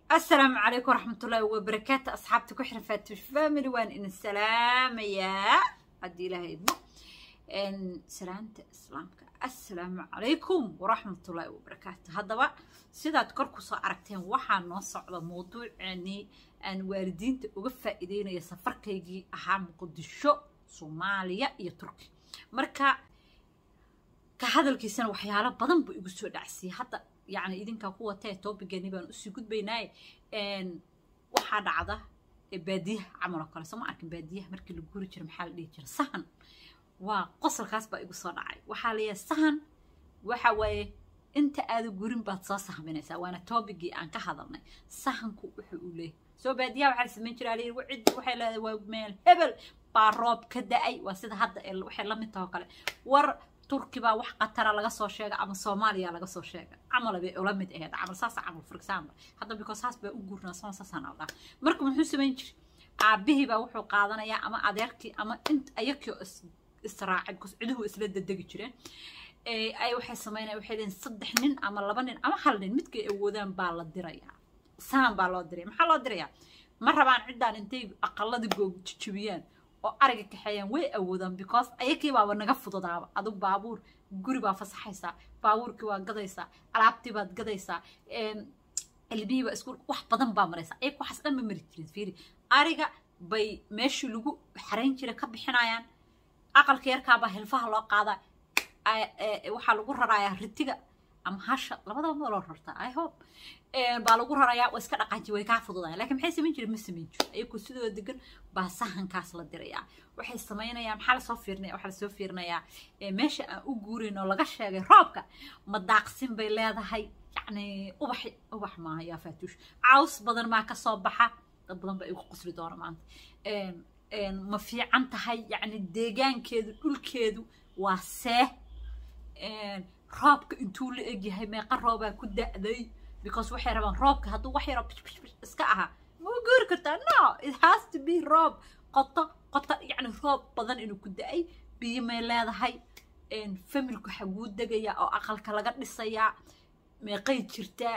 السلام عليكم ورحمة الله وبركاته أصحابتي كحرة فاتوش فاميلي وان إن السلام يا عدي لها يدنا إن سلامة إسلامك السلام عليكم ورحمة الله وبركاته هذا بقى sidaad kor kusoo aragteen waxaa noo socda mawduucani aan waalidiinta uga faa'iideynaya safarkaygii ahaa muqdisho soomaaliya iyo turki marka ka hadalkiisana waxyaalo badan buu igu soo dhacsiiyey hadda yacni idinkaa ku watee toobigani baan usii gudbaynaaye waxaa dhacda baadiyaha camal oo kale soo ma arkin baadiyaha markii la guri jiro maxaa la dhihi jira sahan waa qosolkaas baa igu soo dhacay waxaa layahay sahan waxa waaye inta aada gurin baad soo sahminaysaa waana toobigii aan ka hadalnay sahanku wuxuu uu leeyahay soo baadiyaha waxaa la samayn jiraa layidhi ciddi waxay leedahay waa meel hebel baa roob ka da-ay waa sida hadda waxay la mid taho kale war turki baa wax qatara laga soo sheega ama soomaaliya laga soo sheega camal bay ula mid ahayd camal saas camal for example hadda because saas baa u guurnaa soon saasaan aldaa marka muxuu samayn jiray aabihii baa wuxuu qaadanayaa ama adeerkii ama int ayakii israacay because ciduhu isla dadegi jireen ay waxay samaynaya waxay leeyihin saddex nin ama laba nin ama hal nin midkay awoodaan baa la dirayaa saan baa loo diraya maxaa loo dirayaa ma rabaan ciddaan intay aqalada goog jijibiyaan oo ariga kaxeeyaan way awoodaan because ayakii baaba naga fududaaba adug baabuur guri baa fasaxaysaa baabuurkii waa gadaysaa alaabtii baad gadaysaa ilmihii baa iskuul wax badan baa maraysaa ayaga waxaas dhan ma mari jirin fiiri ariga bay meeshii lagu xarayn jiray ka bixinayaan aqalka yarkaabaa hilfaha loo qaadaa waxaa lagu rarayaa ritiga ama hasha labadaba ma loo rartaa i hope baa lagu rarayaa waa iska dhaqaaji way kaa fududayaan lakin maxay samayn jiren ma samayn jiro ayagoo sidoo degan baa sahankaas la dirayaa waxay samaynayaan maxaa lasoo fiirinaya waxaa lasoo fiirinayaa meesha aan u guurayn oo laga sheegay roobka ma daaqsin bay leedahay yacni ubax ubax maaha yaa faatuush caws badan maa kasoo baxa dad badan baa igu qosli doona maanta ma fiican tahay yacni deegaankeedu dhulkeedu waa seeh roobka intuu la egyahay meeqa roobaa ku da'day because waxay rabaan roobka hadduu wax yaroo iska ahaa ma goori kartaa no it has to be roob qoto qoto yacni roob badan inuu ku da'ay biyo may leedahay familku xaguu degayaa oo aqalka laga dhisayaa meeqay jirtaa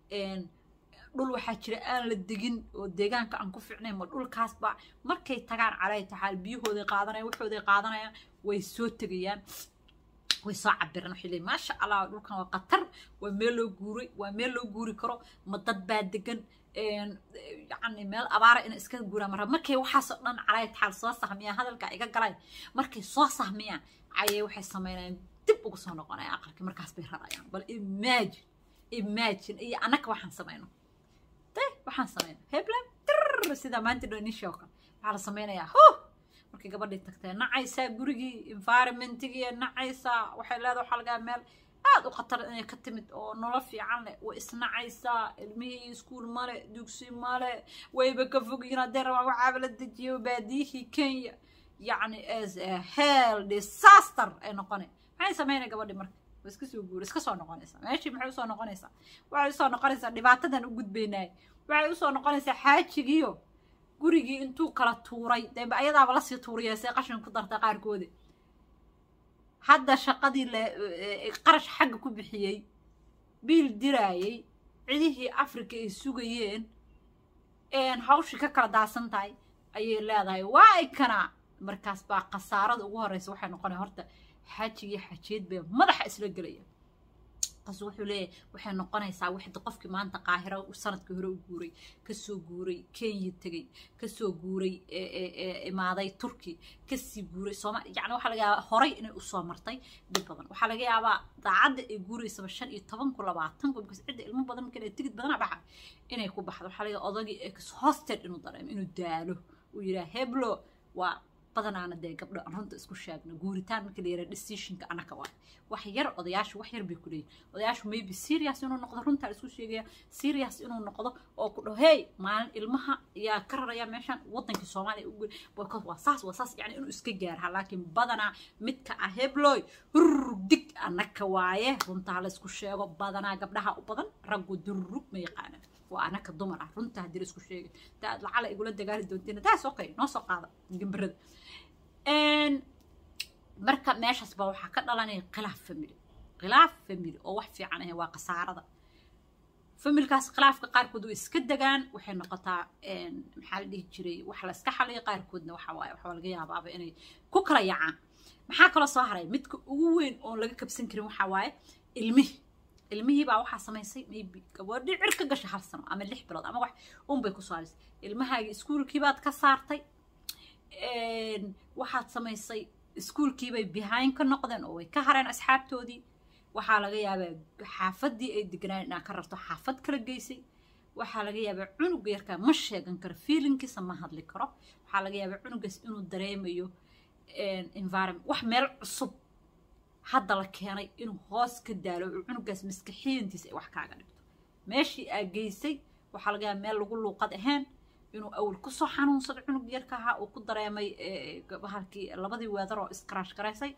dhul waxaa jira aan la degin oo deegaanka aan ku ficnayn ma dhulkaasba markay tagaan calay taxaal biyahooday qaadanayaan waxooday qaadanayaan way soo tegayaan way soo cabiraan waxay leeyihin maasha allah dhulkan waa khatar waa meel loo guuray waa meel loo guuri karo ma dad baa degan yacni meel abaara ina iska guuraan marra markay waxaasoo dhan calay taxaal soo sahmiyaan hadalka iga galay markay soo sahmiyaan ayay waxay samaynayaan dib ugu soo noqonayaan aqalkii markaas bay rarayaan bal imagine imagine iyo annaka waxaan samayno waxaan samayna heblan tir sida maanta dhonisha oo kale waxaa la samaynayaa huh markay gabadhii tagtay nacaysaa gurigii environmentigii nacaysaa waxay leedahay waxaa lagaa meel aad u khatar inay ka timid oo nolol fiican leh way isnacaysaa ilmihii iskuul male dugsi male wayba ka fogyiin haddee rabaan waxaaba la dejiyo baadiyihii kenya yacni as a hell disaster ay noqonay maxay samaynay gabadhii marka waa iska soo guura iska soo noqonaysaa meeshii maxay usoo noqonaysaa waxay usoo noqonaysaa dhibaatadan u gudbaynaay waxay usoo noqonaysaa xaajigiyo gurigii intuu kala tuuray dee ayadaaba lasii tuuriyeesay qashin ku dartay qaarkoodi hadda shaqadii le qarash xagga ku bixiyey biil diraayey cidihii africa ay sugayeen hawshii ka kala daasan tahay ayay leedahay waa ay kanaa markaas baa khasaarada ugu horeysa waxay noqonaya horta xaajigii xajiyeed bay madaxa isla gelaya qaas wuxuu leeyahay waxay noqonaysaa wixda qofkii maanta qaahiro sanadkii hore u guuray kasoo guuray kenya tegey kasoo guuray imaaday turki kasii guuray sooma yani waxaa laga yaabaa horay inay usoo martay dib badan waxaa laga yaabaa daacadda ay guuraysaba shan iyo toban ku labaatan ku because cidda ilmo badan marka inay tigid badana baxa inay ku baxdo waxaa laga yaabaa odagii ex hosted inuu dareemo inuu daalo uu yidhaha heblo waa badanaana dee gabdho aan runta isku sheegno guuritaan marka la yaraha decisionka anaka waa wax yar odayaashu wax yar bay ku leeyihin odayaashu maybe serious inuu noqdo runtaa isku sheegaya serious inuu noqdo oo ku dhaho hey maalin ilmaha yaa ka raraya meeshan wadankii soomaaliya ugu because waa saas waa saas yani inuu iska gaarha laakiin badanaa midka ah hebloy hurrug dig anaka waaye runtaa la isku sheego badanaa gabdhaha u badan raggu durrug ma yaqaanaan waa anaka dumar ah runta haddii la isku sheegay daad lacala igula dagaali doontiin taas okay noo soo qaada gambarada marka meeshaas baa waxaa ka dhalanaya khilaaf family khilaaf family oo wax fiican ahe waa khasaarada familkaas khilaafka qaarkood way iska degaan waxay noqotaa maxaa la dhihi jiray wax la iska xaliyo qaarkoodna waxa waaye waxaa laga yaabaaba inay ku kala yacaan maxaa kaloo soo haray midka ugu weyn oon laga kabsan karin waxaa waaye ilmihi ilmihii baa waxaa samaysay maybe gabadhi cir ka gashay hal sano ama lix bilood ama wax unbay ku saarisay ilmahaagii iskuulkii baad ka saartay waxaad samaysay iskuulkiibay behind ka noqdeen oo way ka hareen asxaabtoodii waxaa laga yaabaa xaafadii ay deganaan inaad ka rarto xaafad kala geysay waxaa laga yaabaa cunuga yarkaa ma sheegan karo feelingkiisa ma hadli karo waxaa laga yaabaa cunugaas inuu dareemayo environment wax meel cusub hadda la keenay inuu hoos ka daalo oo cunugaas maskaxiyantiisa ay wax kaaga dhigto meeshii aa geysay waxaa laga yaabaa meel lagu luuqad ahayn inuu awal kusoo xanuunsado cunug yarka ahaa uu ku dareemay bahalkii labadii weedar oo iskaraash garaysay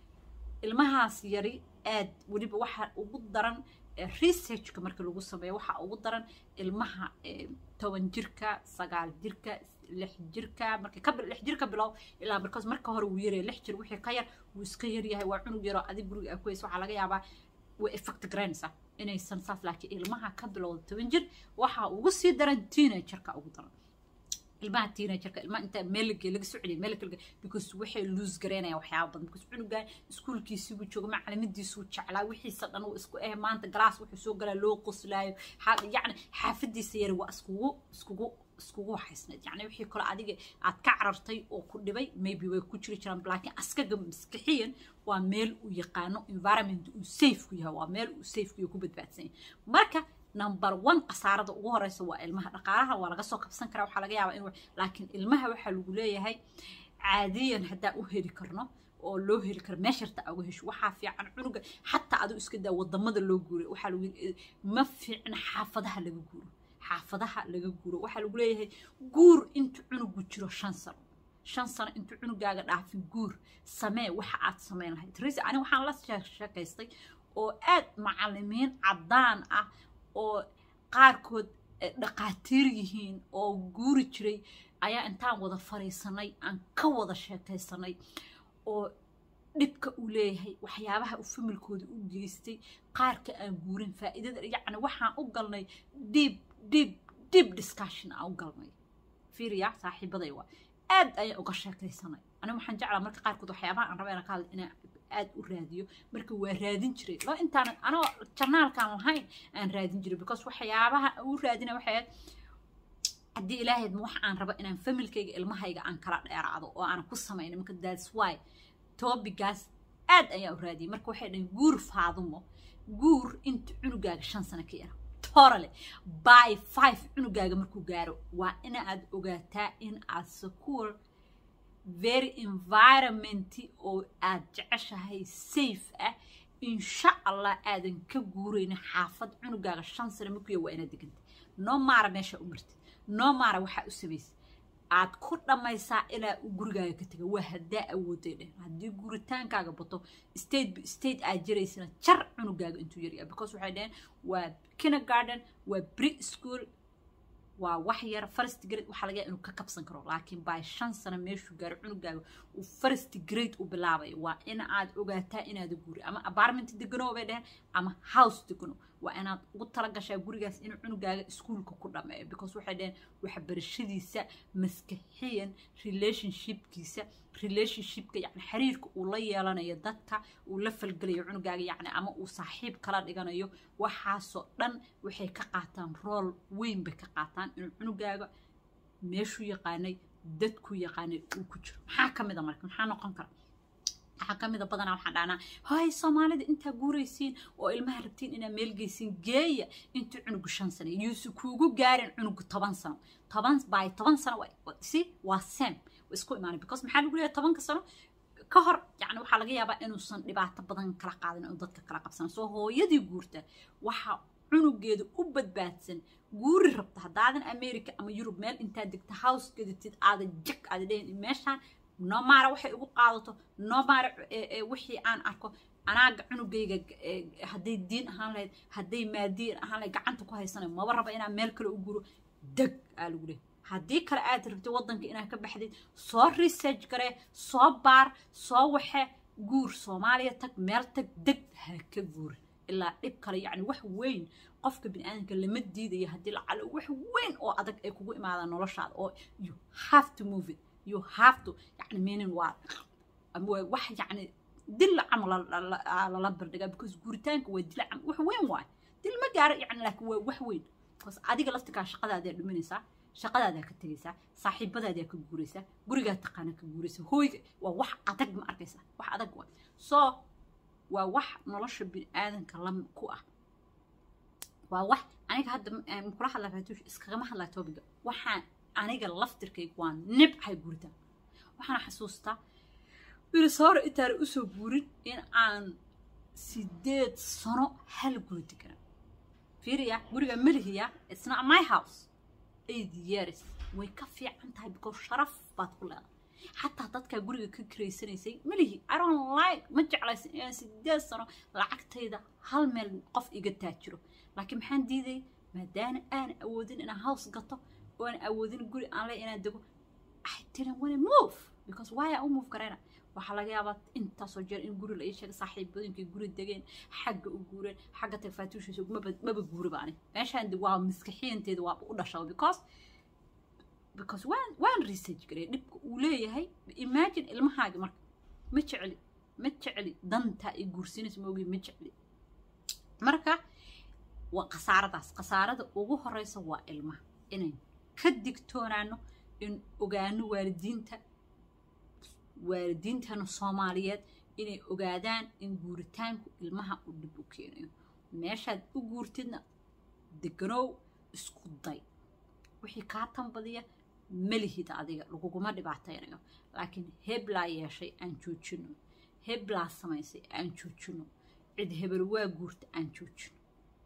ilmahaas yari aad weliba waxaa ugu daran researchka marka lagu sameeyo waxaa ugu daran ilmaha toban jirka sagaal jirka lix jirka marka ka lix jirka bilow ilaa markaas marka hore wuu yaraya lix jir wixii ka yar wuu iska yaryahay waa cunug yaroo adig guriga aa ku haysa waxaa laga yaabaa way effect garaynaysaa inaysan saas laakiin ilmaha ka bilowda toban jir waxaa ugu sii daran teenagerka ugu daran ilmaha teenagerka ilmaha inta meel lagee laga soo celiya meel kale because waxay lose garaynayaan waxyaaba badan because cunugan iskuulkiisibuu jooga macalimidiisuu jeclaa wixiisa dhan uu isku eh maanta galaas wuxuu soo galaa loo qoslaayo yacni xaafadiisa yari waa iskugu iskugu iskugu waxaysnayd yacni wixii kale adiga aad ka carartay oo ku dhibay maybe way ku jiri jiraan laakiin askaga maskixiyan waa meel uu yaqaano environment uu safe ku yahay waa meel uu safe ku yahay ku badbaadsan yahay marka number one khasaarada ugu horeysa waa ilmaha dhaqaalaha waa laga soo kabsan karaa waxaa laga yaabaa in laakiin ilmaha waxaa lagu leeyahay caadiyan haddaan u heli karno oo loo heli karo meesharta uga hesho waxaa fiican cunuga xataa aduu iska daa wadamada loo guuray waxaa lagu ma fiicna xaafadaha laga guuro xaafadaha laga guuro waxaa lagu leeyahay guur intuu cunugu jiro shan sano shan sano intuu cunugaaga dhaafin guur samee waxa aad samayn lahayd ris ani waxaan la sheekaystay oo aad macalimiin caddaan ah oo qaarkood dhaqaatiir yihiin oo guuri jiray ayaa intaan wada fariisanay aan ka wada sheekaysanay oo dhibka uu leeyahay waxyaabaha uu familkooda u geystay qaarka aan guurin faa'iidada yacni waxaan u galnay deep deep deep discussion aan u galnay fiiriya saaxiibaday waa aad ayaan uga sheekaysanay aniga waxaan jeclaa marka qaarkood waxyaabaha aan raba inaan ka hadla inaan aad u raadiyo marka waa raadin jiray loo intaan anoo jarnaalkaan lahayn aan raadin jiray because waxyaabaha u raadina waxay ahayd haddii ilaahayd ma wax aan rabo inaan familkayga ilmahayga aan kala dheeraado oo aan ku samayno marka that's why topigaas aad ayaan u raadiyay marka waxay dhahen guur faadumo guur inta cunugaaga shan sano ka yara torale by five cunugaaga markuu gaaro waa in aad ogaataa in aad secure very environment oo aad jeceshahay safe ah insha allah aadan ka guuraynin xaafad cunugaaga shan sano markuya waa inaad deganta noo maara meesha u martid noo maara waxaa u samaysa aad ku dhammaysaa ilaa uu gurigaaga ka taga waa haddaa awooday dheh haddii guuritaankaaga bato state state aad jiraysana jar cunugaaga intuu yaryaa because waxay dhaheen waa kindergarden waa pre school waa wax yar first grade waxaa laga inuu ka kabsan karo laakiin by shan sano meeshuu gaaro cunugaaga uu first grade u bilaabayo waa in aad ogaataa inaada guri ama apartment degano bay dheheen ama house degano waa inaad ugu talagashaa gurigaas inuu cunugaaga iskuulka ku dhameeyo because waxay dheheen waxbarashadiisa maskaxiyan relationshipkiisa relationshipka yani xiriirka uu la yeelanayo dadka uu la falgelayo cunugaaga yani ama uu saaxiib kala dhiganayo waxaasoo dhan waxay ka qaataan rool weyn bay ka qaataan inuu cunugaaga meeshuu yaqaanay dadku yaqaanay uu ku jiro maxaa ka mid a marka maxaa noqon kara waxaa ka mida badanaa waxaan dhahnaa hay soomaalida intaa guuraysiin oo ilmaha rabtiin inaa meel geysiin geeya intuu cunugu shan sano yuusu kuugu gaarin cunugu toban sano toban by toban sano si waa sem isku imaanay because maxaa lagu leeyahay tobanka sano ka hor yani waxaa laga yaabaa inuusan dhibaato badan kala qaadin inuu dadka kala qabsan soo hooyadii guurta waxaa cunugeeda u badbaadsan guuri rabta haddaadan america ama yurub meel intaad degta house gadatid aada jag aada dhehin meeshaan noomaara waxay ugu qaadato noomaara wixii aan arko anaaga cunugayga hadday diin ahaan lahayd hadday maadiin ahaan lahayd gacanta ku haysanayo maba raba inaan meel kale u guro deg aa lagu leehay haddii kale aad rabtid waddanka inaad ka baxdid soo research garee soo baar soo waxe guur soomaaliya tag meel tag deg ha ka guur ilaa dhib kale yacni wax weyn qofka biniaadanka lama diidayo haddii lacalo wax weyn oo adag ay kugu imaadaan noloshaada oo you have to move it you have to yani meaning waa wax yani dil camal lala bardhigaa because guuritaanka waa dil camal wax weyn waay dil ma gaaro yani laakiin waa wax weyn because adiga laftikaa shaqadaadaa dhuminaysaa shaqadaadaa ka tegaysaa saaxiibadaadaa ka guuraysaa gurigaa taqaana ka guuraysaa hooyga waa wax adag ma arkaysaa wax adag waay so waa wax nolosha biniaadanka la ku ah waa wax aniga hadda kula hadlaa faatuush iskagama hadlaa toobiga waxaan aniga laftirkayga waa nibcahay guuritaan waxaan xasuustaa wirisoore intaana usoo guurin in aan sideed sano hal guri deganaa fiiriya guriga melihiya it's not my house eight years way ka fiican tahay because sharaf baad ku leedahay xataa dadkaa guriga ka kiraysanaysay melihi i don't like ma jeclaysan inaan sideed sano lacagtayda hal meel qof iga taajiro laakiin maxaan diiday maadaana aan awoodin inaan house gato oo aan awoodin guri aan le inaan dego i didn't want to move because why aan u move garayna waxaa laga yaabaa intaasoo jeer in guri la ii sheegay saaxiibooyinkay guri degeen xagga u guureen xagga tafaatuushiisa maba maba guuriba ani meeshaan waa maskaxiyanteeda waaba u dhashaba because because waan waan research garay dhibka uu leeyahay imagine ilmahaaga marka ma jecli ma jecli dantaa ay guursinaysa maogi ma jecli marka waa khasaaradaas khasaarada ugu horeysa waa ilmaha inayn ka digtoonaano in ogaano waalidiinta waalidiintana soomaaliyeed inay ogaadaan in guuritaanku ilmaha uu dhib u keenayo meeshaad u guurtidna deganow isku day wixii kaa tanbadiya malihid adiga laguguma dhibaataynayo laakiin heblaa yeeshay aan joojino heblaa samaysay aan joojino cid hebel waa guurta aan joojino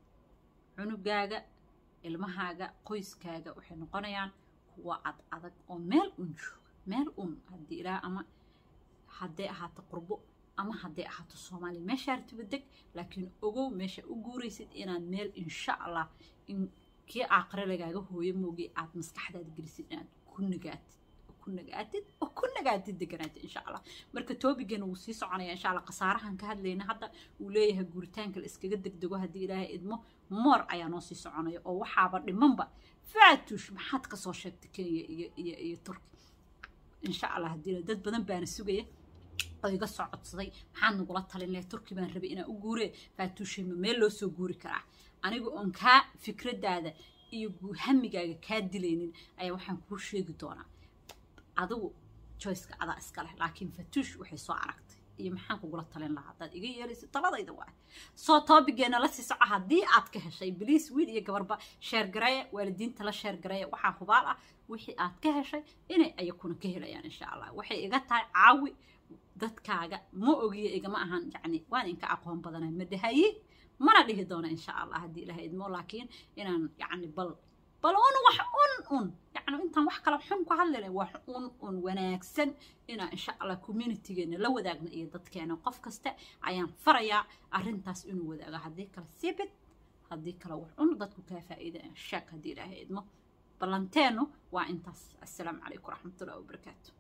cunugaaga ilmahaaga qoyskaaga waxay noqonayaan kuwa ad adag oo meel un jooga meel un haddii ilaah ama hadday ahaato qurbo ama hadday ahaato soomaaliya meeshaa ratiba deg laakiin ogow meesha u guuraysid inaad meel insha allah in kii aaqare lagaaga hooyo moogi aad maskaxdaada gelisid inaad ku nagaatid ku nagaatid oo ku nagaatid deganaatid insha allah marka toobigeena wuu sii soconaya insha allah khasaarahan ka hadlayna hadda uu leeyahay guuritaanka la iskaga degdego haddii ilaahay idmo moor ayaa noo sii soconaya oo waxaaba dhimanba faatush maxaad kasoo sheegtay kenya iyo iyo iyo turki insha allah haddii dad badan baana sugaya oo iga soo codsaday maxaad nagula talin lahay turki baan rabay inaan u guuree faatuushayma meel loo soo guuri karaa aniga oon kaa fikradaada iyo hamigaaga kaa dilaynin ayaa waxaan kuu sheegi doonaa adigu joyceka adaa iska leh laakiin fatuush waxay soo aragtay iyo maxaan kugula talin lahaa haddaad iga yeelaysa taladayda waa soo toobigeena la sii soco haddii aad ka heshay biliis wiil iyo gabarba sheergareeya waalidiinta la sheergareeya waxaa hubaal ah wixii aad ka heshay inay ayakuna ka helayaan insha allah waxay iga tahay caawi dadkaaga ma ogiya igama ahan yacni waan inka aqoon badanay ma dhahayi mana dhihi doona insha allah haddii ilaha idmo laakiin inaan yacni bal bal un wax un un yacni intaan wax kala xun ku hadlayna wax un un wanaagsan inaan insha allah communitygeena la wadaagno iyo dadkeena qof kasta ayaan farayaa arrintaas inuu wadaago haddii kale sibid haddii kale wax un dadku kaa faa'iida sheeg haddii ilaahay idmo ballanteenu waa intaas assalaamu calaykum waraxmatullahi wabarakaatu